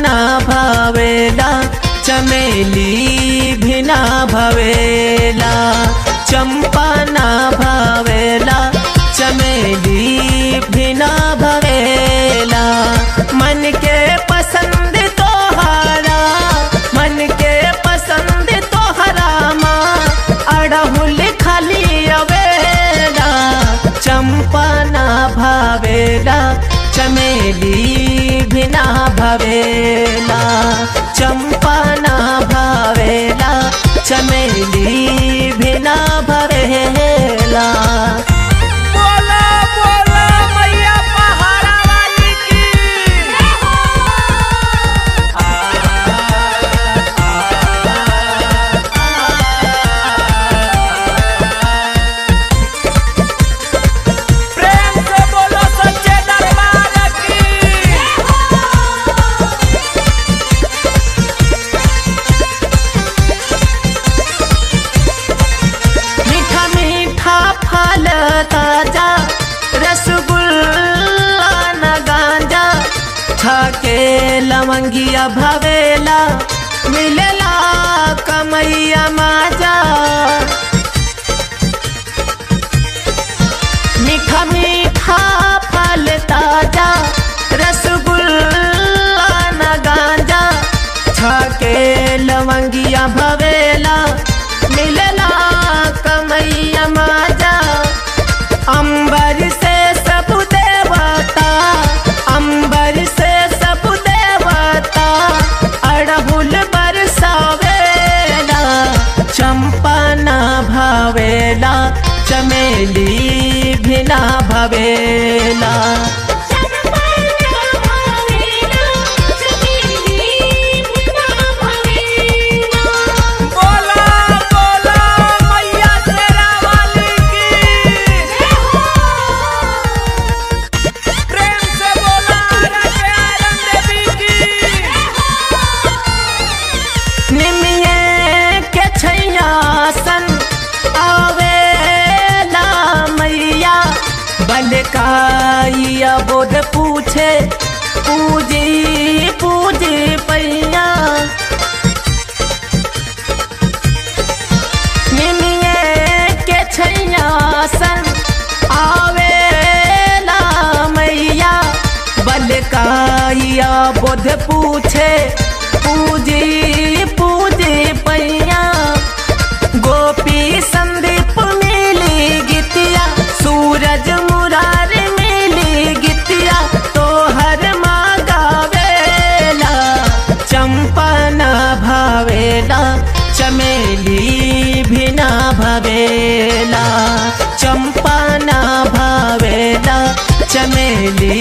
ना भावेला चमेली भी ना भवेला चंपा ना भावेला चमेली भी ना भवेला मन के पसंद तोहरा मन के पसंद तोहरा माँ अड़हुल खाली अवेला चंपा ना भावेला चमेली भी ना भवेला चंपा ना भावेला चमेली भी ना भवेला बोला बोला मैया पहाड़ा वाली की प्रेम से बोलो सच्चे दरबार की मीठा मीठा फल ताजा रसगुल्ला न गांजा छाके लवंगिया भवेला मिलेला कमैया माजा मीठा मीठा फल ताजा रसगुल्ला न गांजा छाके लवंगिया भवेला मिलला कमैया माजा अंबर से सब देवता अंबर से सब देवता अड़हुल बरसावेला चंपा ना भावेला चमेली भी ना भवेला बोला बोला मैया शेरा वाली की प्रेम से बोला राजे आयरन देवी की निमिये के छैयासन आवेला मैया बलकाइया बोध पूछे पूजी पूजी पैया निमिये के छैयासन आवेला मैया बलकाइया बोध पूछे पूजी पूजी पैया गोपी संदीप मिली गितिया सूरज मुरार मिली गितिया तोहर माँ गावेला चंपा ना भावेला चमेली भी ना भवेला चंपा ना भावेला चमेली